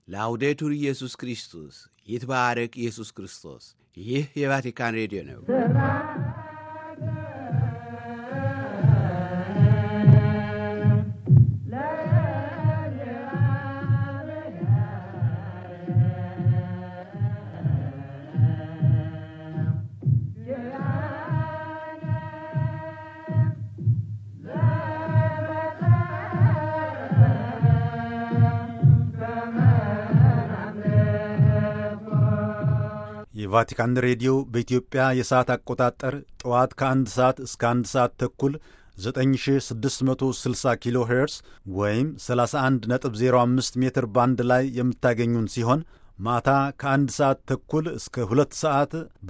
ላውዴቱር ኢየሱስ ክርስቶስ ይትባረክ ኢየሱስ ክርስቶስ። ይህ የቫቲካን ሬዲዮ ነው። የቫቲካን ሬዲዮ በኢትዮጵያ የሰዓት አቆጣጠር ጠዋት ከአንድ ሰዓት እስከ አንድ ሰዓት ተኩል 9660 ኪሎ ሄርስ ወይም 31.05 ሜትር ባንድ ላይ የምታገኙን ሲሆን ማታ ከአንድ ሰዓት ተኩል እስከ ሁለት ሰዓት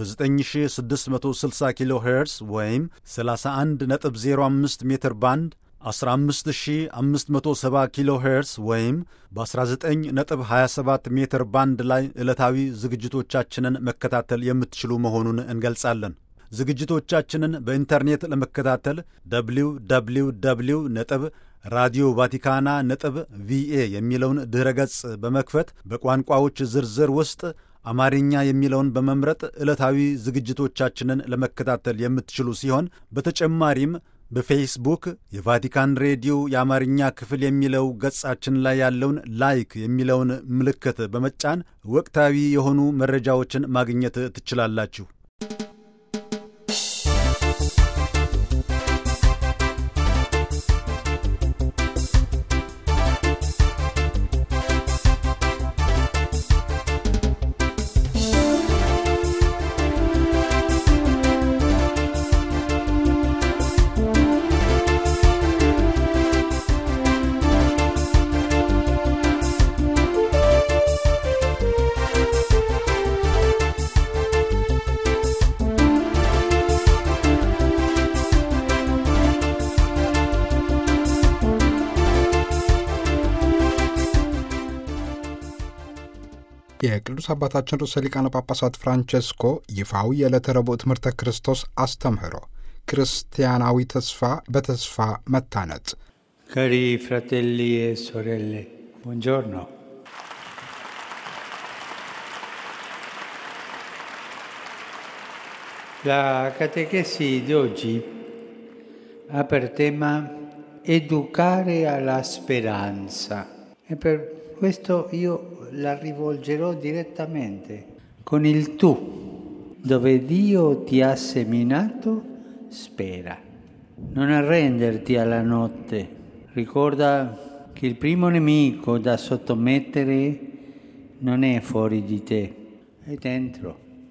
በ9660 ኪሎ ሄርስ ወይም 31.05 ሜትር ባንድ 15570 ኪሎ ሄርስ ወይም በ19.27 ሜትር ባንድ ላይ ዕለታዊ ዝግጅቶቻችንን መከታተል የምትችሉ መሆኑን እንገልጻለን። ዝግጅቶቻችንን በኢንተርኔት ለመከታተል ደብሊው ደብሊው ደብሊው ነጥብ ራዲዮ ቫቲካና ነጥብ ቪኤ የሚለውን ድኅረ ገጽ በመክፈት በቋንቋዎች ዝርዝር ውስጥ አማርኛ የሚለውን በመምረጥ ዕለታዊ ዝግጅቶቻችንን ለመከታተል የምትችሉ ሲሆን በተጨማሪም በፌስቡክ የቫቲካን ሬዲዮ የአማርኛ ክፍል የሚለው ገጻችን ላይ ያለውን ላይክ የሚለውን ምልክት በመጫን ወቅታዊ የሆኑ መረጃዎችን ማግኘት ትችላላችሁ። የቅዱስ አባታችን ርዕሰ ሊቃነ ጳጳሳት ፍራንቼስኮ ይፋዊ የዕለተ ረቡዕ ትምህርተ ክርስቶስ አስተምህሮ ክርስቲያናዊ ተስፋ በተስፋ መታነጽ። Cari fratelli e sorelle, buongiorno. La catechesi di oggi ha per tema educare alla speranza e per questo io la rivolgerò direttamente con il tu, dove Dio ti ha seminato, spera. Non arrenderti alla notte. Ricorda che il primo nemico da sottomettere non è fuori di te, è dentro.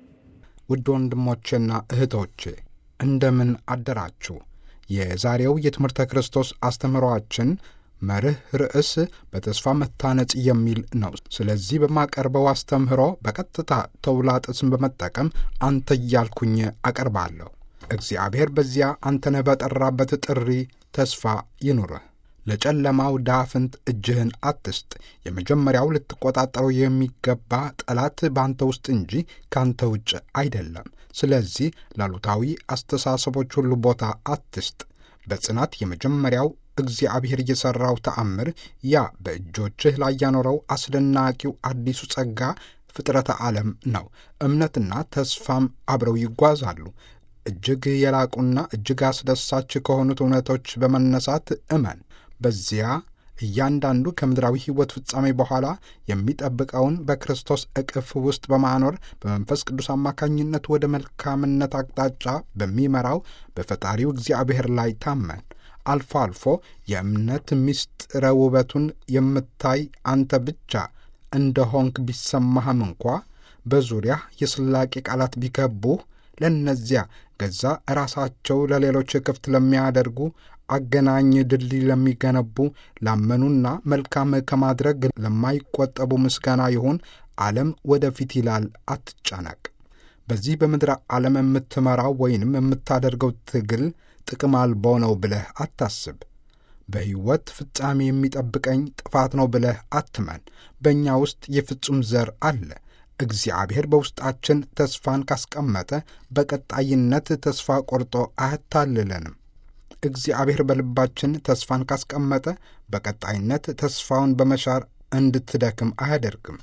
ውድ ወንድሞቼና እህቶቼ እንደምን አደራችሁ። የዛሬው የትምህርተ ክርስቶስ አስተምህሮአችን መርህ ርዕስ በተስፋ መታነጽ የሚል ነው። ስለዚህ በማቀርበው አስተምህሮ በቀጥታ ተውላጥስን በመጠቀም አንተ እያልኩኝ አቀርባለሁ። እግዚአብሔር በዚያ አንተነህ በጠራበት ጥሪ ተስፋ ይኑርህ። ለጨለማው ዳፍንት እጅህን አትስጥ። የመጀመሪያው ልትቆጣጠረው የሚገባ ጠላት በአንተ ውስጥ እንጂ ከአንተ ውጭ አይደለም። ስለዚህ ላሉታዊ አስተሳሰቦች ሁሉ ቦታ አትስጥ። በጽናት የመጀመሪያው እግዚአብሔር የሠራው ተአምር ያ በእጆችህ ላይ ያኖረው አስደናቂው አዲሱ ጸጋ ፍጥረተ ዓለም ነው። እምነትና ተስፋም አብረው ይጓዛሉ። እጅግ የላቁና እጅግ አስደሳች ከሆኑት እውነቶች በመነሳት እመን። በዚያ እያንዳንዱ ከምድራዊ ሕይወት ፍጻሜ በኋላ የሚጠብቀውን በክርስቶስ እቅፍ ውስጥ በማኖር በመንፈስ ቅዱስ አማካኝነት ወደ መልካምነት አቅጣጫ በሚመራው በፈጣሪው እግዚአብሔር ላይ ታመን። አልፎ አልፎ የእምነት ምስጢረ ውበቱን የምታይ አንተ ብቻ እንደሆንክ ቢሰማህም እንኳ በዙሪያ የስላቄ ቃላት ቢከቡህ ለእነዚያ ገዛ ራሳቸው ለሌሎች ክፍት ለሚያደርጉ አገናኝ ድልድይ ለሚገነቡ ላመኑና መልካም ከማድረግ ለማይቆጠቡ ምስጋና ይሁን። ዓለም ወደፊት ይላል፣ አትጨነቅ። በዚህ በምድረ ዓለም የምትመራው ወይንም የምታደርገው ትግል ጥቅም አልባው ነው ብለህ አታስብ። በሕይወት ፍጻሜ የሚጠብቀኝ ጥፋት ነው ብለህ አትመን። በእኛ ውስጥ የፍጹም ዘር አለ። እግዚአብሔር በውስጣችን ተስፋን ካስቀመጠ በቀጣይነት ተስፋ ቆርጦ አያታልለንም። እግዚአብሔር በልባችን ተስፋን ካስቀመጠ በቀጣይነት ተስፋውን በመሻር እንድትደክም አያደርግም።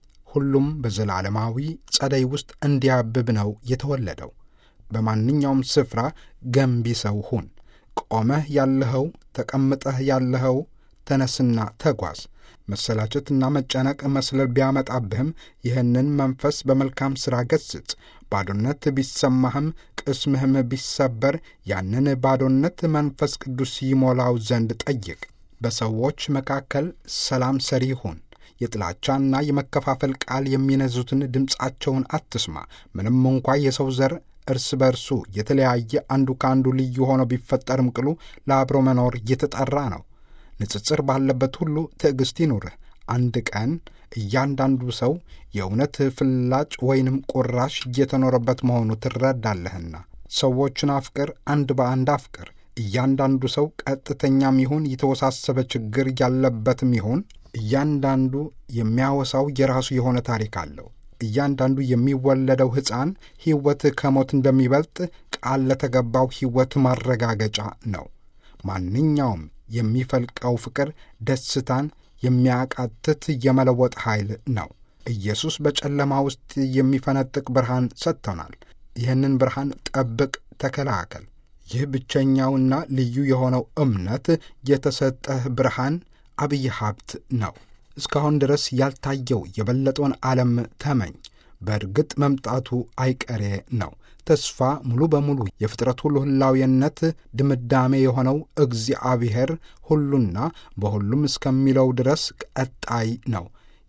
ሁሉም በዘላለማዊ ጸደይ ውስጥ እንዲያብብ ነው የተወለደው። በማንኛውም ስፍራ ገንቢ ሰው ሁን። ቆመህ ያለኸው፣ ተቀምጠህ ያለኸው፣ ተነስና ተጓዝ። መሰላቸትና መጨነቅ መስለል ቢያመጣብህም ይህንን መንፈስ በመልካም ሥራ ገስጽ። ባዶነት ቢሰማህም ቅስምህም ቢሰበር ያንን ባዶነት መንፈስ ቅዱስ ይሞላው ዘንድ ጠይቅ። በሰዎች መካከል ሰላም ሰሪ ሁን። የጥላቻና የመከፋፈል ቃል የሚነዙትን ድምፃቸውን አትስማ። ምንም እንኳ የሰው ዘር እርስ በርሱ የተለያየ አንዱ ከአንዱ ልዩ ሆኖ ቢፈጠርም ቅሉ ለአብሮ መኖር እየተጠራ ነው። ንጽጽር ባለበት ሁሉ ትዕግሥት ይኑርህ። አንድ ቀን እያንዳንዱ ሰው የእውነት ፍላጭ ወይንም ቁራሽ እየተኖረበት መሆኑ ትረዳለህና ሰዎችን አፍቅር፣ አንድ በአንድ አፍቅር። እያንዳንዱ ሰው ቀጥተኛም ይሁን የተወሳሰበ ችግር ያለበትም ይሁን እያንዳንዱ የሚያወሳው የራሱ የሆነ ታሪክ አለው። እያንዳንዱ የሚወለደው ሕፃን ሕይወት ከሞት እንደሚበልጥ ቃል ለተገባው ሕይወት ማረጋገጫ ነው። ማንኛውም የሚፈልቀው ፍቅር ደስታን የሚያቃትት የመለወጥ ኃይል ነው። ኢየሱስ በጨለማ ውስጥ የሚፈነጥቅ ብርሃን ሰጥቶናል። ይህንን ብርሃን ጠብቅ፣ ተከላከል። ይህ ብቸኛውና ልዩ የሆነው እምነት የተሰጠህ ብርሃን አብይ ሀብት ነው። እስካሁን ድረስ ያልታየው የበለጠውን ዓለም ተመኝ። በእርግጥ መምጣቱ አይቀሬ ነው። ተስፋ ሙሉ በሙሉ የፍጥረት ሁሉ ህላዊነት ድምዳሜ የሆነው እግዚአብሔር ሁሉና በሁሉም እስከሚለው ድረስ ቀጣይ ነው።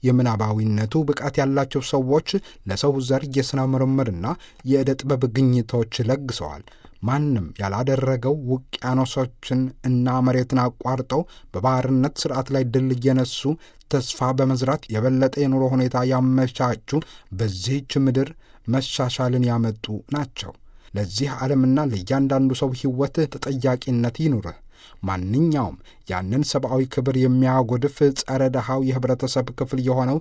የምናባዊነቱ ብቃት ያላቸው ሰዎች ለሰው ዘር የሥነ ምርምርና የዕደ ጥበብ ግኝቶች ለግሰዋል። ማንም ያላደረገው ውቅያኖሶችን እና መሬትን አቋርጠው በባህርነት ሥርዓት ላይ ድል እየነሱ ተስፋ በመዝራት የበለጠ የኑሮ ሁኔታ ያመቻቹ በዚህች ምድር መሻሻልን ያመጡ ናቸው። ለዚህ ዓለምና ለእያንዳንዱ ሰው ሕይወት ተጠያቂነት ይኑርህ። ማንኛውም ያንን ሰብአዊ ክብር የሚያጎድፍ ጸረ ደሃው የኅብረተሰብ ክፍል የሆነው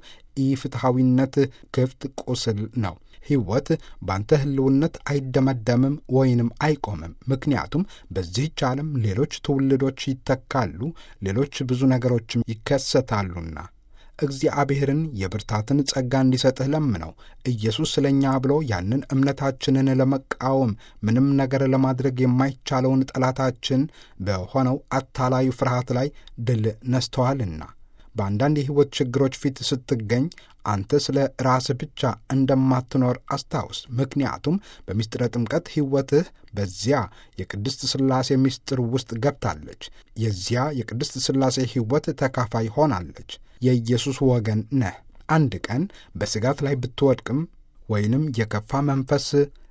ኢፍትሐዊነት ክፍት ቁስል ነው። ሕይወት ባንተ ህልውነት አይደመደምም ወይንም አይቆምም። ምክንያቱም በዚህች ዓለም ሌሎች ትውልዶች ይተካሉ፣ ሌሎች ብዙ ነገሮችም ይከሰታሉና እግዚአብሔርን የብርታትን ጸጋ እንዲሰጥህ ለምነው። ኢየሱስ ስለ እኛ ብሎ ያንን እምነታችንን ለመቃወም ምንም ነገር ለማድረግ የማይቻለውን ጠላታችን በሆነው አታላዩ ፍርሃት ላይ ድል ነስተዋልና በአንዳንድ የሕይወት ችግሮች ፊት ስትገኝ አንተ ስለ ራስህ ብቻ እንደማትኖር አስታውስ። ምክንያቱም በምስጢረ ጥምቀት ሕይወትህ በዚያ የቅድስት ሥላሴ ምስጢር ውስጥ ገብታለች። የዚያ የቅድስት ሥላሴ ሕይወት ተካፋይ ሆናለች። የኢየሱስ ወገን ነህ። አንድ ቀን በስጋት ላይ ብትወድቅም ወይንም የከፋ መንፈስ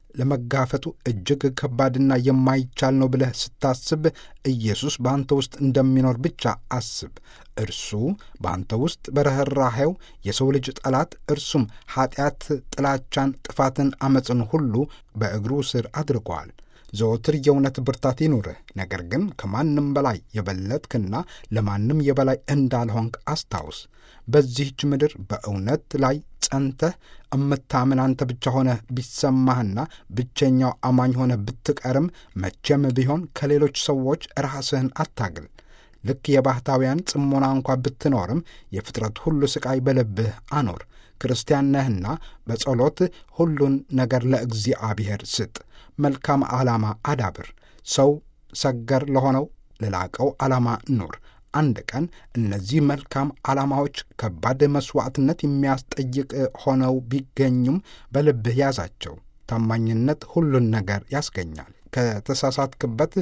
ለመጋፈጡ እጅግ ከባድና የማይቻል ነው ብለህ ስታስብ ኢየሱስ በአንተ ውስጥ እንደሚኖር ብቻ አስብ። እርሱ በአንተ ውስጥ በርኅራኄው የሰው ልጅ ጠላት እርሱም ኀጢአት፣ ጥላቻን፣ ጥፋትን፣ ዐመፅን ሁሉ በእግሩ ስር አድርጓል። ዘወትር የእውነት ብርታት ይኑርህ። ነገር ግን ከማንም በላይ የበለጥክና ለማንም የበላይ እንዳልሆንክ አስታውስ። በዚህች ምድር በእውነት ላይ ጸንተህ እምታምን አንተ ብቻ ሆነህ ቢሰማህና ብቸኛው አማኝ ሆነህ ብትቀርም መቼም ቢሆን ከሌሎች ሰዎች ራስህን አታግል። ልክ የባሕታውያን ጽሞና እንኳ ብትኖርም የፍጥረት ሁሉ ሥቃይ በልብህ አኖር። ክርስቲያን ነህና በጸሎት ሁሉን ነገር ለእግዚአብሔር ስጥ። መልካም ዓላማ አዳብር። ሰው ሰገር ለሆነው ለላቀው ዓላማ ኑር። አንድ ቀን እነዚህ መልካም ዓላማዎች ከባድ መሥዋዕትነት የሚያስጠይቅ ሆነው ቢገኙም በልብህ ያዛቸው። ታማኝነት ሁሉን ነገር ያስገኛል። ከተሳሳትክበት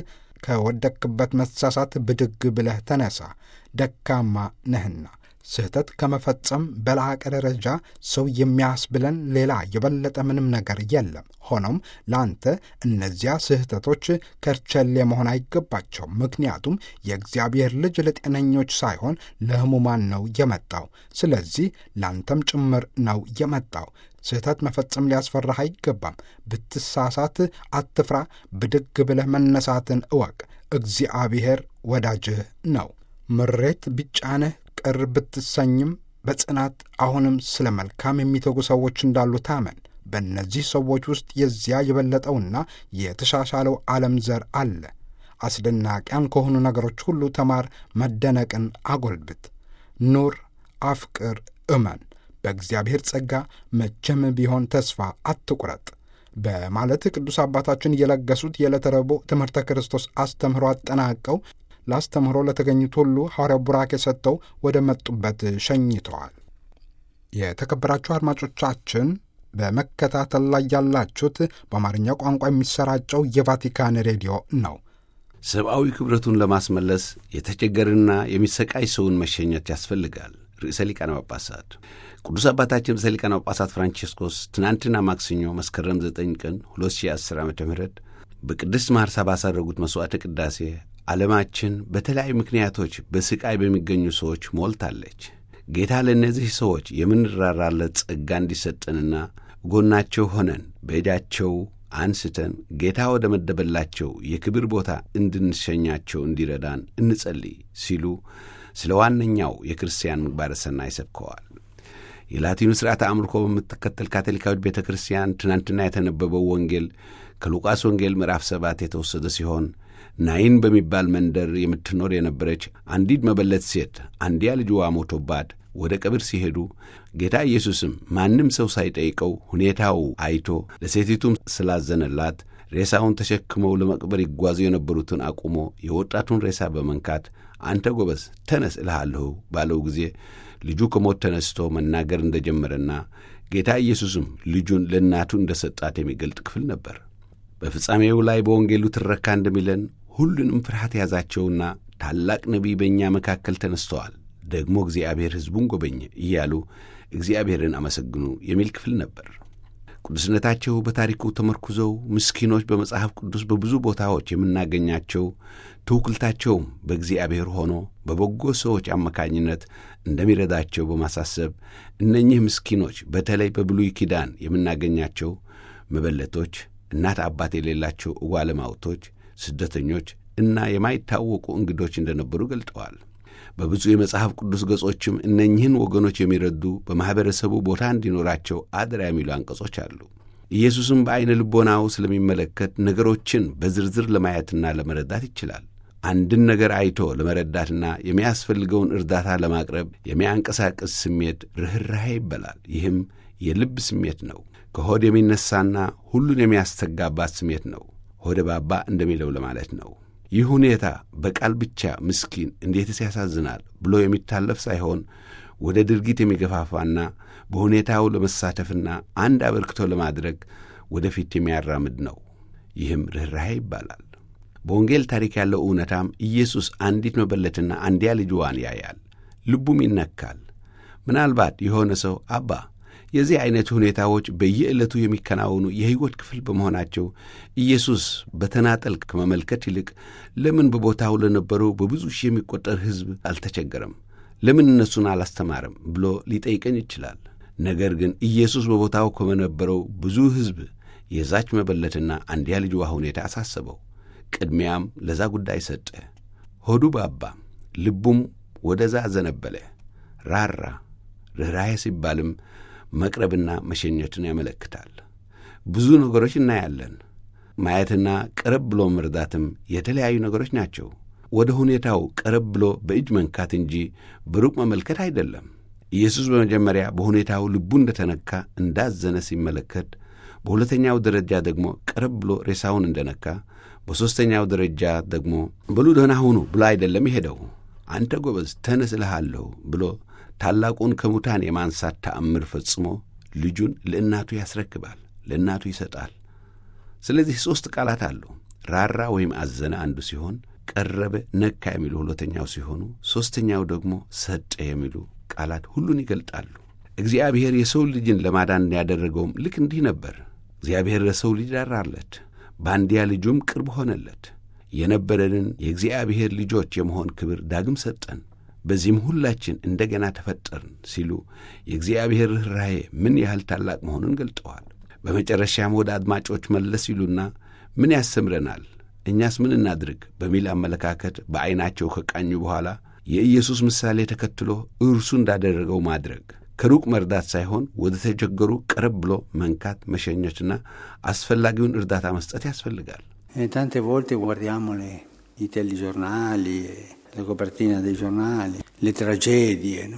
ከወደቅክበት መሳሳት ብድግ ብለህ ተነሳ። ደካማ ነህና ስህተት ከመፈጸም በላቀ ደረጃ ሰው የሚያስብለን ሌላ የበለጠ ምንም ነገር የለም። ሆኖም ለአንተ እነዚያ ስህተቶች ከርቸሌ መሆን አይገባቸውም። ምክንያቱም የእግዚአብሔር ልጅ ለጤነኞች ሳይሆን ለሕሙማን ነው የመጣው። ስለዚህ ለአንተም ጭምር ነው የመጣው። ስህተት መፈጸም ሊያስፈራህ አይገባም። ብትሳሳት አትፍራ። ብድግ ብለህ መነሳትን እወቅ። እግዚአብሔር ወዳጅህ ነው። ምሬት ቢጫንህ ቅር ብትሰኝም በጽናት አሁንም ስለ መልካም የሚተጉ ሰዎች እንዳሉ ታመን። በእነዚህ ሰዎች ውስጥ የዚያ የበለጠውና የተሻሻለው ዓለም ዘር አለ። አስደናቂያን ከሆኑ ነገሮች ሁሉ ተማር፣ መደነቅን አጎልብት። ኑር፣ አፍቅር፣ እመን፣ በእግዚአብሔር ጸጋ መቼም ቢሆን ተስፋ አትቁረጥ በማለት ቅዱስ አባታችን የለገሱት የዕለተ ረቡዕ ትምህርተ ክርስቶስ አስተምህሮ አጠናቀው ለአስተምህሮ ለተገኙት ሁሉ ሐዋርያው ቡራኬ ሰጥተው ወደ መጡበት ሸኝተዋል። የተከበራችሁ አድማጮቻችን በመከታተል ላይ ያላችሁት በአማርኛ ቋንቋ የሚሰራጨው የቫቲካን ሬዲዮ ነው። ሰብአዊ ክብረቱን ለማስመለስ የተቸገረና የሚሰቃይ ሰውን መሸኘት ያስፈልጋል። ርዕሰ ሊቃነ ጳጳሳት ቅዱስ አባታችን ርዕሰ ሊቃነ ጳጳሳት ፍራንቺስኮስ ትናንትና ማክሰኞ መስከረም 9 ቀን 2010 ዓ ም በቅድስት ማርሳ ባሳረጉት መሥዋዕተ ቅዳሴ ዓለማችን በተለያዩ ምክንያቶች በሥቃይ በሚገኙ ሰዎች ሞልታለች። ጌታ ለእነዚህ ሰዎች የምንራራለት ጸጋ እንዲሰጠንና ጎናቸው ሆነን በእጃቸው አንስተን ጌታ ወደ መደበላቸው የክብር ቦታ እንድንሸኛቸው እንዲረዳን እንጸልይ ሲሉ ስለ ዋነኛው የክርስቲያን ምግባረ ሰናይ ሰብከዋል። የላቲኑ ሥርዓተ አምልኮ በምትከተል ካቶሊካዊት ቤተ ክርስቲያን ትናንትና የተነበበው ወንጌል ከሉቃስ ወንጌል ምዕራፍ ሰባት የተወሰደ ሲሆን ናይን በሚባል መንደር የምትኖር የነበረች አንዲት መበለት ሴት አንዲያ ልጅዋ ሞቶባት ወደ ቀብር ሲሄዱ ጌታ ኢየሱስም ማንም ሰው ሳይጠይቀው ሁኔታው አይቶ ለሴቲቱም ስላዘነላት ሬሳውን ተሸክመው ለመቅበር ይጓዙ የነበሩትን አቁሞ የወጣቱን ሬሳ በመንካት አንተ ጎበዝ ተነስ እልሃለሁ ባለው ጊዜ ልጁ ከሞት ተነስቶ መናገር እንደጀመረና ጌታ ኢየሱስም ልጁን ለእናቱ እንደ ሰጣት የሚገልጥ ክፍል ነበር። በፍጻሜው ላይ በወንጌሉ ትረካ እንደሚለን ሁሉንም ፍርሃት ያዛቸውና ታላቅ ነቢይ በእኛ መካከል ተነስተዋል፣ ደግሞ እግዚአብሔር ሕዝቡን ጎበኘ እያሉ እግዚአብሔርን አመሰግኑ የሚል ክፍል ነበር። ቅዱስነታቸው በታሪኩ ተመርኩዘው ምስኪኖች በመጽሐፍ ቅዱስ በብዙ ቦታዎች የምናገኛቸው ትውክልታቸውም በእግዚአብሔር ሆኖ በበጎ ሰዎች አማካኝነት እንደሚረዳቸው በማሳሰብ እነኚህ ምስኪኖች በተለይ በብሉይ ኪዳን የምናገኛቸው መበለቶች፣ እናት አባት የሌላቸው እጓለማውቶች፣ ስደተኞች እና የማይታወቁ እንግዶች እንደነበሩ ገልጠዋል። በብዙ የመጽሐፍ ቅዱስ ገጾችም እነኝህን ወገኖች የሚረዱ በማኅበረሰቡ ቦታ እንዲኖራቸው አደራ የሚሉ አንቀጾች አሉ። ኢየሱስም በዐይነ ልቦናው ስለሚመለከት ነገሮችን በዝርዝር ለማየትና ለመረዳት ይችላል። አንድን ነገር አይቶ ለመረዳትና የሚያስፈልገውን እርዳታ ለማቅረብ የሚያንቀሳቅስ ስሜት ርኅራኄ ይበላል። ይህም የልብ ስሜት ነው። ከሆድ የሚነሳና ሁሉን የሚያስተጋባት ስሜት ነው። ሆደ ባባ እንደሚለው ለማለት ነው። ይህ ሁኔታ በቃል ብቻ ምስኪን እንዴትስ ያሳዝናል ብሎ የሚታለፍ ሳይሆን ወደ ድርጊት የሚገፋፋና በሁኔታው ለመሳተፍና አንድ አበርክቶ ለማድረግ ወደፊት የሚያራምድ ነው። ይህም ርኅራኄ ይባላል። በወንጌል ታሪክ ያለው እውነታም ኢየሱስ አንዲት መበለትና አንዲያ ልጅዋን ያያል፣ ልቡም ይነካል። ምናልባት የሆነ ሰው አባ የዚህ ዐይነት ሁኔታዎች በየዕለቱ የሚከናወኑ የሕይወት ክፍል በመሆናቸው ኢየሱስ በተናጠል ከመመልከት ይልቅ ለምን በቦታው ለነበረው በብዙ ሺህ የሚቆጠር ሕዝብ አልተቸገረም? ለምን እነሱን አላስተማረም? ብሎ ሊጠይቀኝ ይችላል። ነገር ግን ኢየሱስ በቦታው ከነበረው ብዙ ሕዝብ የዛች መበለትና አንዲያ ልጅዋ ሁኔታ አሳሰበው። ቅድሚያም ለዛ ጉዳይ ሰጠ። ሆዱ ባባ፣ ልቡም ወደዛ አዘነበለ፣ ራራ። ርኅራኄ ሲባልም መቅረብና መሸኘትን ያመለክታል። ብዙ ነገሮች እናያለን። ማየትና ቀረብ ብሎ መርዳትም የተለያዩ ነገሮች ናቸው። ወደ ሁኔታው ቀረብ ብሎ በእጅ መንካት እንጂ በሩቅ መመልከት አይደለም። ኢየሱስ በመጀመሪያ በሁኔታው ልቡ እንደተነካ እንዳዘነ ሲመለከት፣ በሁለተኛው ደረጃ ደግሞ ቀረብ ብሎ ሬሳውን እንደነካ፣ በሦስተኛው ደረጃ ደግሞ በሉ ደህና ሁኑ ብሎ አይደለም የሄደው። አንተ ጎበዝ ተነስ እልሃለሁ ብሎ ታላቁን ከሙታን የማንሳት ተአምር ፈጽሞ ልጁን ለእናቱ ያስረክባል፣ ለእናቱ ይሰጣል። ስለዚህ ሦስት ቃላት አሉ። ራራ ወይም አዘነ አንዱ ሲሆን፣ ቀረበ፣ ነካ የሚሉ ሁለተኛው ሲሆኑ፣ ሦስተኛው ደግሞ ሰጠ የሚሉ ቃላት ሁሉን ይገልጣሉ። እግዚአብሔር የሰው ልጅን ለማዳን ያደረገውም ልክ እንዲህ ነበር። እግዚአብሔር ለሰው ልጅ ራራለት፣ በአንድያ ልጁም ቅርብ ሆነለት። የነበረንን የእግዚአብሔር ልጆች የመሆን ክብር ዳግም ሰጠን። በዚህም ሁላችን እንደገና ተፈጠርን ሲሉ የእግዚአብሔር ርኅራኄ ምን ያህል ታላቅ መሆኑን ገልጠዋል። በመጨረሻም ወደ አድማጮች መለስ ይሉና ምን ያስተምረናል፣ እኛስ ምን እናድርግ በሚል አመለካከት በዐይናቸው ከቃኙ በኋላ የኢየሱስ ምሳሌ ተከትሎ እርሱ እንዳደረገው ማድረግ ከሩቅ መርዳት ሳይሆን ወደ ተቸገሩ ቀረብ ብሎ መንካት፣ መሸኘትና አስፈላጊውን እርዳታ መስጠት ያስፈልጋል። ታንቴ ቮልቴ guardiamo i telegiornali le copertine dei giornali, le tragedie, no?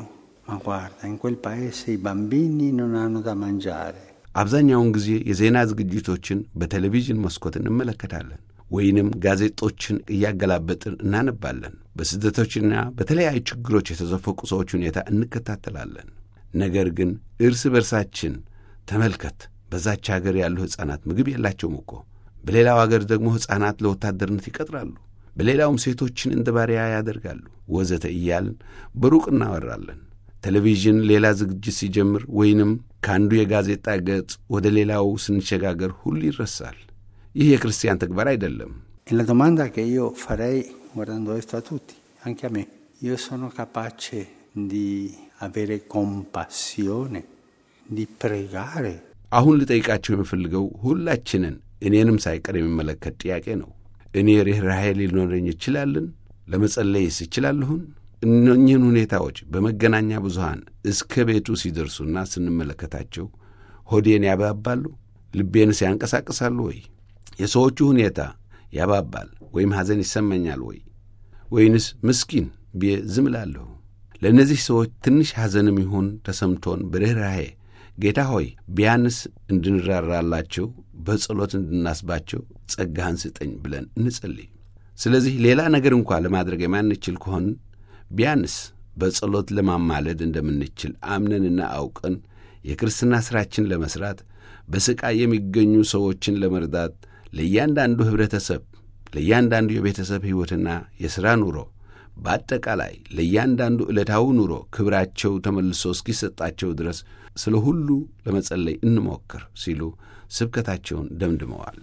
Ma guarda, in quel paese i bambini non hanno da mangiare. አብዛኛውን ጊዜ የዜና ዝግጅቶችን በቴሌቪዥን መስኮት እንመለከታለን ወይንም ጋዜጦችን እያገላበጥን እናነባለን። በስደቶችና በተለያዩ ችግሮች የተዘፈቁ ሰዎች ሁኔታ እንከታተላለን። ነገር ግን እርስ በርሳችን ተመልከት፣ በዛች አገር ያሉ ሕፃናት ምግብ የላቸውም እኮ። በሌላው አገር ደግሞ ሕፃናት ለወታደርነት ይቀጥራሉ፣ በሌላውም ሴቶችን እንደ ባሪያ ያደርጋሉ፣ ወዘተ እያልን በሩቅ እናወራለን። ቴሌቪዥን ሌላ ዝግጅት ሲጀምር ወይንም ከአንዱ የጋዜጣ ገጽ ወደ ሌላው ስንሸጋገር ሁሉ ይረሳል። ይህ የክርስቲያን ተግባር አይደለም። E la domanda che io farei guardando questo a tutti, anche a me, io sono capace di avere compassione, di pregare አሁን ልጠይቃቸው የምፈልገው ሁላችንን እኔንም ሳይቀር የሚመለከት ጥያቄ ነው። እኔ ርኅራኄ ሊኖረኝ ይችላልን? ለመጸለይስ ይችላለሁን? እነኝህን ሁኔታዎች በመገናኛ ብዙሃን እስከ ቤቱ ሲደርሱና ስንመለከታቸው ሆዴን ያባባሉ? ልቤንስ ያንቀሳቅሳሉ ወይ? የሰዎቹ ሁኔታ ያባባል ወይም ሐዘን ይሰማኛል ወይ? ወይንስ ምስኪን ብዬ ዝም እላለሁ? ለእነዚህ ሰዎች ትንሽ ሐዘንም ይሁን ተሰምቶን በርኅራኄ ጌታ ሆይ ቢያንስ እንድንራራላቸው በጸሎት እንድናስባቸው ጸጋህን ስጠኝ ብለን እንጸልይ። ስለዚህ ሌላ ነገር እንኳ ለማድረግ የማንችል ከሆን ቢያንስ በጸሎት ለማማለድ እንደምንችል አምነንና አውቀን የክርስትና ሥራችን ለመሥራት በሥቃይ የሚገኙ ሰዎችን ለመርዳት ለእያንዳንዱ ኅብረተሰብ፣ ለእያንዳንዱ የቤተሰብ ሕይወትና የሥራ ኑሮ በአጠቃላይ ለእያንዳንዱ ዕለታዊ ኑሮ ክብራቸው ተመልሶ እስኪሰጣቸው ድረስ ስለ ሁሉ ለመጸለይ እንሞክር ሲሉ ስብከታቸውን ደምድመዋል።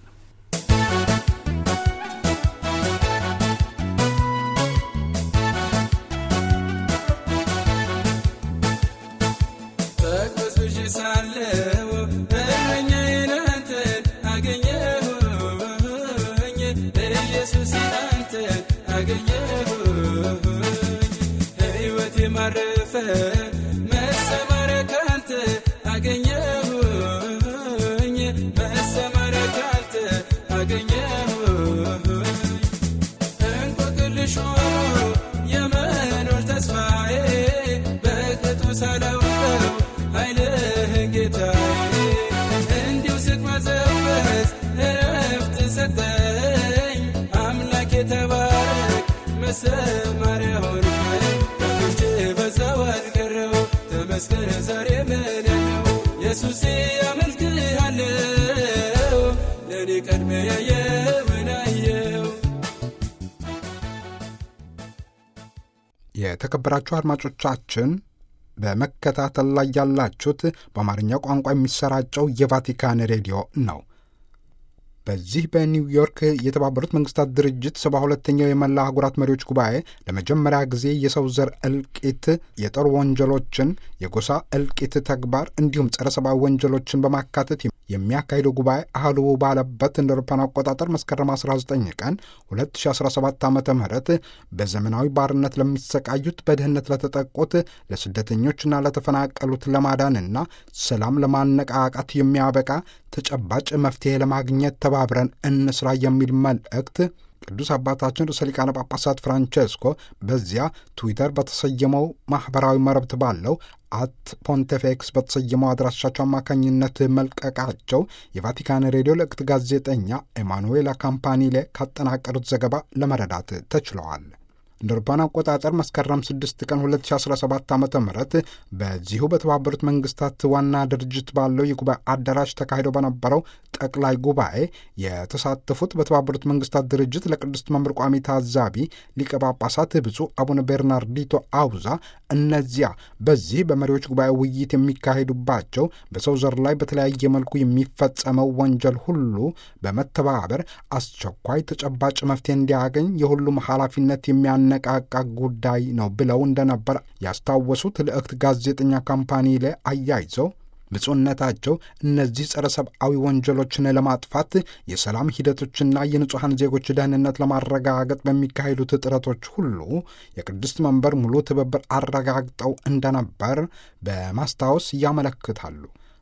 በቅዱስ ሳለው እረኛዬን አንተን አገኘሁኝ ኢየሱስ አንተን አገኘሁኝ ሕይወቴ ማረፈ መሰማሪያ ካንተ አገኘሁኝ መሰማሪያ ካንተ አገኘሁኝ እንቆቅልሽ ሆኖ የመኖር ተስፋዬ በቅጡ ሳላውቀው ኃይልህን ጌታዬ እንዲሁ ስቅመዘበዝ እረፍት ሰጠኝ አምላክ የተባረክ መሰማሪያ ሆንከኝ ከፍቼ በዛው አልቀረው ተመስገን ዛሬ ምን ነው ኢየሱሴ አመልክሃለሁ ለእኔ ቀድሜ ያየውን አየው የተከበራችሁ አድማጮቻችን በመከታተል ላይ ያላችሁት በአማርኛ ቋንቋ የሚሰራጨው የቫቲካን ሬዲዮ ነው። በዚህ በኒውዮርክ የተባበሩት መንግስታት ድርጅት ሰባ ሁለተኛው የመላ አህጉራት መሪዎች ጉባኤ ለመጀመሪያ ጊዜ የሰው ዘር እልቂት፣ የጦር ወንጀሎችን፣ የጎሳ እልቂት ተግባር እንዲሁም ጸረ ሰብአዊ ወንጀሎችን በማካተት የሚያካሂደው ጉባኤ አህሉ ባለበት እንደ አውሮፓውያን አቆጣጠር መስከረም 19 ቀን 2017 ዓ ም በዘመናዊ ባርነት ለሚሰቃዩት፣ በድህነት ለተጠቁት፣ ለስደተኞችና ለተፈናቀሉት ለማዳንና ሰላም ለማነቃቃት የሚያበቃ ተጨባጭ መፍትሄ ለማግኘት ተባብረን እንስራ የሚል መልእክት ቅዱስ አባታችን ርዕሰ ሊቃነ ጳጳሳት ፍራንቼስኮ በዚያ ትዊተር በተሰየመው ማኅበራዊ መረብት ባለው አት ፖንቴፌክስ በተሰየመው አድራሻቸው አማካኝነት መልቀቃቸው የቫቲካን ሬዲዮ ልዕክት ጋዜጠኛ ኤማኑዌላ ካምፓኒሌ ካጠናቀሩት ዘገባ ለመረዳት ተችለዋል። እንደ አውሮፓውያን አቆጣጠር መስከረም 6 ቀን 2017 ዓ ም በዚሁ በተባበሩት መንግስታት ዋና ድርጅት ባለው የጉባኤ አዳራሽ ተካሂዶ በነበረው ጠቅላይ ጉባኤ የተሳተፉት በተባበሩት መንግስታት ድርጅት ለቅድስት መምር ቋሚ ታዛቢ ሊቀ ጳጳሳት ብፁዕ አቡነ ቤርናርዲቶ አውዛ እነዚያ በዚህ በመሪዎች ጉባኤ ውይይት የሚካሄዱባቸው በሰው ዘር ላይ በተለያየ መልኩ የሚፈጸመው ወንጀል ሁሉ በመተባበር አስቸኳይ ተጨባጭ መፍትሄ እንዲያገኝ የሁሉም ኃላፊነት የሚያነቃቃ ጉዳይ ነው ብለው እንደነበር ያስታወሱት ልዕክት ጋዜጠኛ ካምፓኒ ላይ አያይዘው ብፁዕነታቸው እነዚህ ጸረ ሰብአዊ ወንጀሎችን ለማጥፋት የሰላም ሂደቶችና የንጹሐን ዜጎች ደህንነት ለማረጋገጥ በሚካሄዱት ጥረቶች ሁሉ የቅድስት መንበር ሙሉ ትብብር አረጋግጠው እንደነበር በማስታወስ ያመለክታሉ።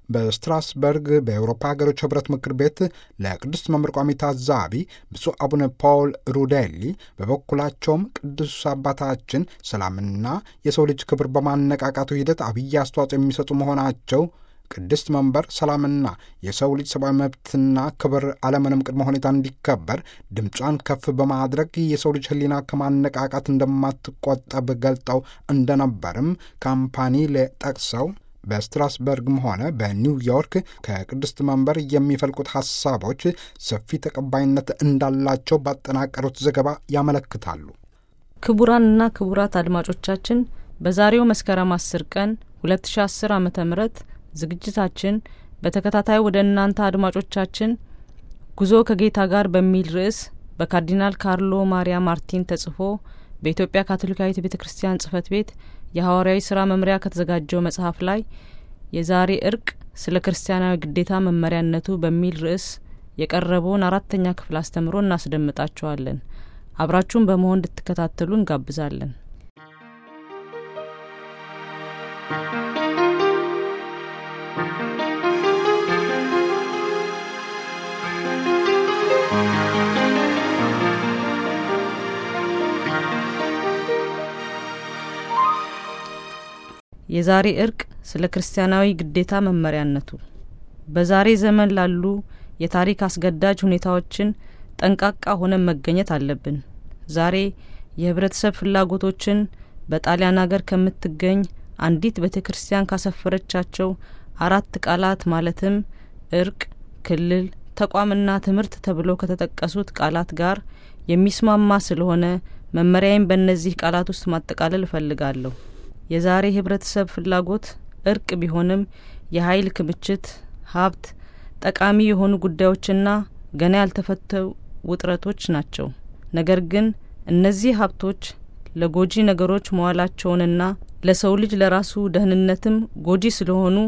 በስትራስበርግ በኤውሮፓ ሀገሮች ህብረት ምክር ቤት ለቅዱስ መምህር ቋሚ ታዛቢ ብፁዕ አቡነ ፓውል ሩዴሊ በበኩላቸውም ቅዱስ አባታችን ሰላምና የሰው ልጅ ክብር በማነቃቃቱ ሂደት አብይ አስተዋጽኦ የሚሰጡ መሆናቸው ቅድስት መንበር ሰላምና የሰው ልጅ ሰብአዊ መብትና ክብር አለምንም ቅድመ ሁኔታ እንዲከበር ድምጿን ከፍ በማድረግ የሰው ልጅ ህሊና ከማነቃቃት እንደማትቆጠብ ገልጠው እንደነበርም ካምፓኒ ጠቅሰው በስትራስበርግም ሆነ በኒውዮርክ ከቅድስት መንበር የሚፈልቁት ሐሳቦች ሰፊ ተቀባይነት እንዳላቸው ባጠናቀሩት ዘገባ ያመለክታሉ። ክቡራንና ክቡራት አድማጮቻችን በዛሬው መስከረም አስር ቀን 2010 ዓ ም ዝግጅታችን በተከታታይ ወደ እናንተ አድማጮቻችን ጉዞ ከጌታ ጋር በሚል ርዕስ በካርዲናል ካርሎ ማሪያ ማርቲን ተጽፎ በኢትዮጵያ ካቶሊካዊት ቤተ ክርስቲያን ጽህፈት ቤት የሐዋርያዊ ስራ መምሪያ ከተዘጋጀው መጽሐፍ ላይ የዛሬ እርቅ ስለ ክርስቲያናዊ ግዴታ መመሪያነቱ በሚል ርዕስ የቀረበውን አራተኛ ክፍል አስተምሮ እናስደምጣችኋለን። አብራችሁን በመሆን እንድትከታተሉ እንጋብዛለን። የዛሬ እርቅ ስለ ክርስቲያናዊ ግዴታ መመሪያነቱ በዛሬ ዘመን ላሉ የታሪክ አስገዳጅ ሁኔታዎችን ጠንቃቃ ሆነን መገኘት አለብን። ዛሬ የህብረተሰብ ፍላጎቶችን በጣሊያን አገር ከምትገኝ አንዲት ቤተ ክርስቲያን ካሰፈረቻቸው አራት ቃላት ማለትም እርቅ፣ ክልል፣ ተቋምና ትምህርት ተብሎ ከተጠቀሱት ቃላት ጋር የሚስማማ ስለሆነ መመሪያዬን በእነዚህ ቃላት ውስጥ ማጠቃለል እፈልጋለሁ። የዛሬ ህብረተሰብ ፍላጎት እርቅ ቢሆንም የኃይል ክምችት፣ ሀብት፣ ጠቃሚ የሆኑ ጉዳዮችና ገና ያልተፈተው ውጥረቶች ናቸው። ነገር ግን እነዚህ ሀብቶች ለጎጂ ነገሮች መዋላቸውንና ለሰው ልጅ ለራሱ ደህንነትም ጎጂ ስለሆኑ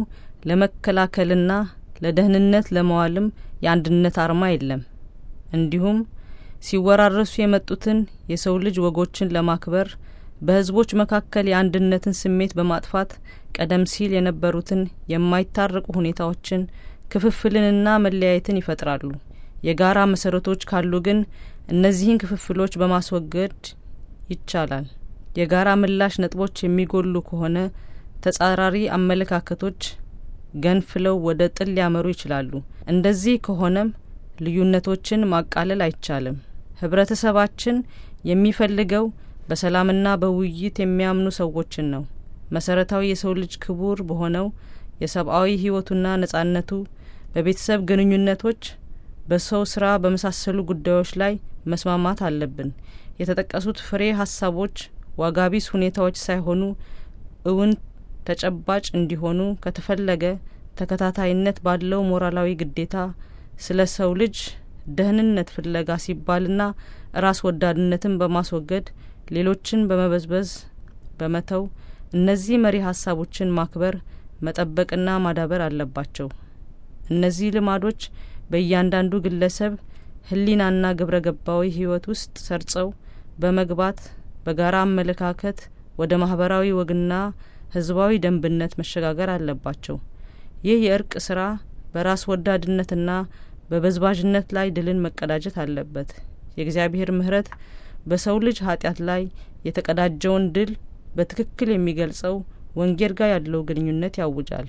ለመከላከልና ለደህንነት ለመዋልም የአንድነት አርማ የለም። እንዲሁም ሲወራረሱ የመጡትን የሰው ልጅ ወጎችን ለማክበር በህዝቦች መካከል የአንድነትን ስሜት በማጥፋት ቀደም ሲል የነበሩትን የማይታረቁ ሁኔታዎችን ክፍፍልንና መለያየትን ይፈጥራሉ። የጋራ መሰረቶች ካሉ ግን እነዚህን ክፍፍሎች በማስወገድ ይቻላል። የጋራ ምላሽ ነጥቦች የሚጎሉ ከሆነ ተጻራሪ አመለካከቶች ገንፍለው ወደ ጥል ሊያመሩ ይችላሉ። እንደዚህ ከሆነም ልዩነቶችን ማቃለል አይቻልም። ህብረተሰባችን የሚፈልገው በሰላምና በውይይት የሚያምኑ ሰዎችን ነው። መሰረታዊ የሰው ልጅ ክቡር በሆነው የሰብአዊ ህይወቱና ነጻነቱ፣ በቤተሰብ ግንኙነቶች፣ በሰው ስራ በመሳሰሉ ጉዳዮች ላይ መስማማት አለብን። የተጠቀሱት ፍሬ ሀሳቦች ዋጋቢስ ሁኔታዎች ሳይሆኑ እውን ተጨባጭ እንዲሆኑ ከተፈለገ ተከታታይነት ባለው ሞራላዊ ግዴታ ስለ ሰው ልጅ ደህንነት ፍለጋ ሲባልና ራስ ወዳድነትን በማስወገድ ሌሎችን በመበዝበዝ በመተው እነዚህ መሪ ሀሳቦችን ማክበር መጠበቅና ማዳበር አለባቸው። እነዚህ ልማዶች በእያንዳንዱ ግለሰብ ህሊናና ግብረ ገባዊ ህይወት ውስጥ ሰርጸው በመግባት በጋራ አመለካከት ወደ ማህበራዊ ወግና ህዝባዊ ደንብነት መሸጋገር አለባቸው። ይህ የእርቅ ስራ በራስ ወዳድነትና በበዝባዥነት ላይ ድልን መቀዳጀት አለበት። የእግዚአብሔር ምሕረት በሰው ልጅ ኃጢአት ላይ የተቀዳጀውን ድል በትክክል የሚገልጸው ወንጌል ጋር ያለው ግንኙነት ያውጃል።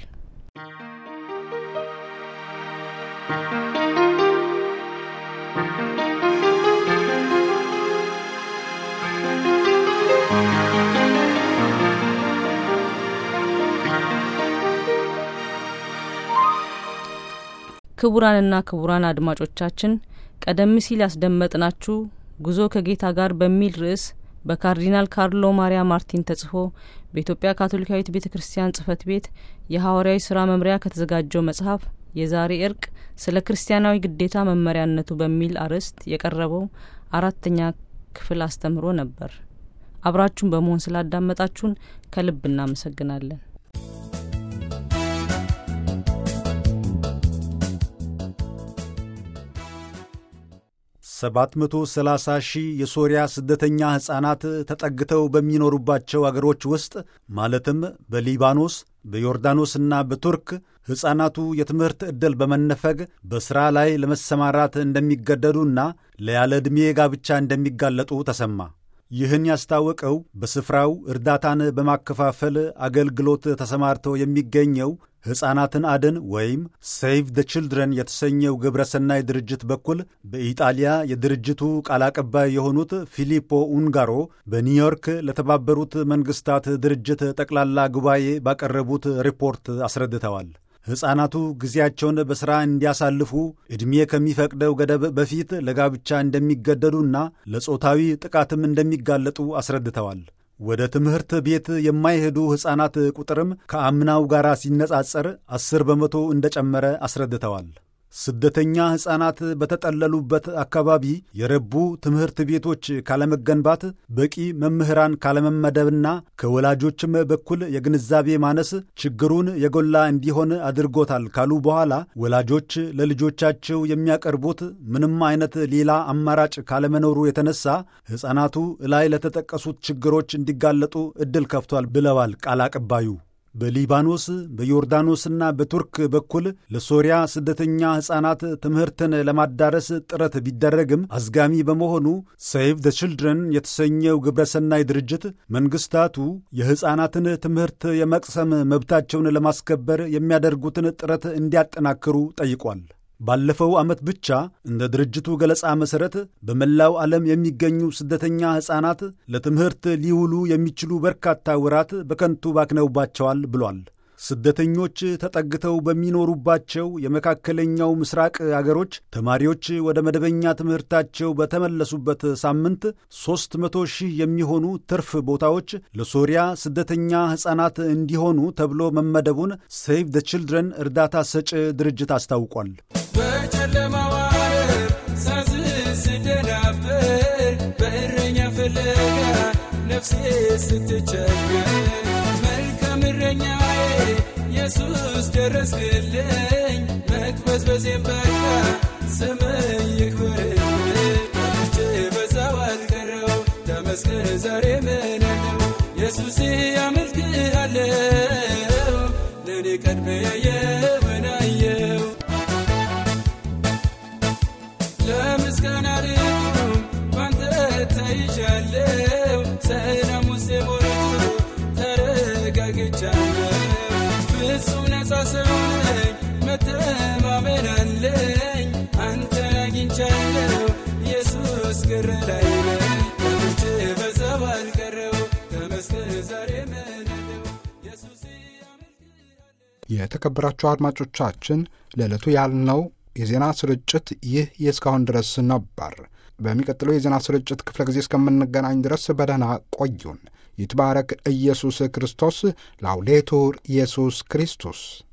ክቡራንና ክቡራን አድማጮቻችን ቀደም ሲል ያስደመጥናችሁ ጉዞ ከጌታ ጋር በሚል ርዕስ በካርዲናል ካርሎ ማሪያ ማርቲን ተጽፎ በኢትዮጵያ ካቶሊካዊት ቤተ ክርስቲያን ጽህፈት ቤት የሐዋርያዊ ስራ መምሪያ ከተዘጋጀው መጽሐፍ የዛሬ እርቅ ስለ ክርስቲያናዊ ግዴታ መመሪያነቱ በሚል አርዕስት የቀረበው አራተኛ ክፍል አስተምሮ ነበር። አብራችሁን በመሆን ስላዳመጣችሁን ከልብ እናመሰግናለን። 730 ሺህ የሶሪያ ስደተኛ ሕፃናት ተጠግተው በሚኖሩባቸው አገሮች ውስጥ ማለትም በሊባኖስ በዮርዳኖስና በቱርክ ሕፃናቱ የትምህርት ዕድል በመነፈግ በሥራ ላይ ለመሰማራት እንደሚገደዱና ለያለ ዕድሜ ጋብቻ እንደሚጋለጡ ተሰማ። ይህን ያስታወቀው በስፍራው እርዳታን በማከፋፈል አገልግሎት ተሰማርተው የሚገኘው ሕፃናትን አድን ወይም ሴቭ ደ ችልድረን የተሰኘው ግብረሰናይ ድርጅት በኩል በኢጣሊያ የድርጅቱ ቃል አቀባይ የሆኑት ፊሊፖ ኡንጋሮ በኒውዮርክ ለተባበሩት መንግሥታት ድርጅት ጠቅላላ ጉባኤ ባቀረቡት ሪፖርት አስረድተዋል። ሕፃናቱ ጊዜያቸውን በሥራ እንዲያሳልፉ ዕድሜ ከሚፈቅደው ገደብ በፊት ለጋብቻ እንደሚገደዱና ለጾታዊ ጥቃትም እንደሚጋለጡ አስረድተዋል። ወደ ትምህርት ቤት የማይሄዱ ሕፃናት ቁጥርም ከአምናው ጋር ሲነጻጸር አስር በመቶ እንደጨመረ አስረድተዋል። ስደተኛ ሕፃናት በተጠለሉበት አካባቢ የረቡ ትምህርት ቤቶች ካለመገንባት፣ በቂ መምህራን ካለመመደብና ከወላጆችም በኩል የግንዛቤ ማነስ ችግሩን የጎላ እንዲሆን አድርጎታል ካሉ በኋላ ወላጆች ለልጆቻቸው የሚያቀርቡት ምንም አይነት ሌላ አማራጭ ካለመኖሩ የተነሳ ሕፃናቱ ላይ ለተጠቀሱት ችግሮች እንዲጋለጡ ዕድል ከፍቷል ብለዋል ቃል አቀባዩ። በሊባኖስ በዮርዳኖስና በቱርክ በኩል ለሶሪያ ስደተኛ ሕፃናት ትምህርትን ለማዳረስ ጥረት ቢደረግም አዝጋሚ በመሆኑ ሴቭ ደ ችልድረን የተሰኘው ግብረሰናይ ድርጅት መንግሥታቱ የሕፃናትን ትምህርት የመቅሰም መብታቸውን ለማስከበር የሚያደርጉትን ጥረት እንዲያጠናክሩ ጠይቋል። ባለፈው ዓመት ብቻ እንደ ድርጅቱ ገለጻ መሠረት በመላው ዓለም የሚገኙ ስደተኛ ሕፃናት ለትምህርት ሊውሉ የሚችሉ በርካታ ወራት በከንቱ ባክነውባቸዋል ብሏል። ስደተኞች ተጠግተው በሚኖሩባቸው የመካከለኛው ምስራቅ አገሮች ተማሪዎች ወደ መደበኛ ትምህርታቸው በተመለሱበት ሳምንት ሦስት መቶ ሺህ የሚሆኑ ትርፍ ቦታዎች ለሶሪያ ስደተኛ ሕፃናት እንዲሆኑ ተብሎ መመደቡን ሴቭ ደ ችልድረን እርዳታ ሰጭ ድርጅት አስታውቋል። በጨለማው ዓለም ሳዝን ስደናበር በእረኛ ፍለጋ ነፍሴ ስትቸገር መልካም እረኛዬ ኢየሱስ ደረስክልኝ መቅበዝበዜን በቃ ስምህ ይክበርልኝ ከፍቼ በዛው አልቀረው ተመስገን ዛሬ ምንለው ኢየሱስ አመልክሃለሁ ለእኔ ቀድሜ ያየውን አየው ለምስጋና ልቁም ባንተ ተይዣለሁ ሰላም ውስጥ ሞልቶ ተረጋግቻለሁ ፍጹም ነፃ ሰው ነኝ መተማመን አለኝ አንተን አግኝቻለሁ ኢየሱስ ግር ላይ ነኝ ከፍቼ በዛው አልቀረው ተመስገን ዛሬ ምንለው ኢየሱስ አመልክሃለሁ የተከበራችሁ አድማጮቻችን ለዕለቱ ያልነው የዜና ስርጭት ይህ የእስካሁን ድረስ ነበር። በሚቀጥለው የዜና ስርጭት ክፍለ ጊዜ እስከምንገናኝ ድረስ በደህና ቆዩን። ይትባረክ ኢየሱስ ክርስቶስ። ላውዴቱር ኢየሱስ ክርስቶስ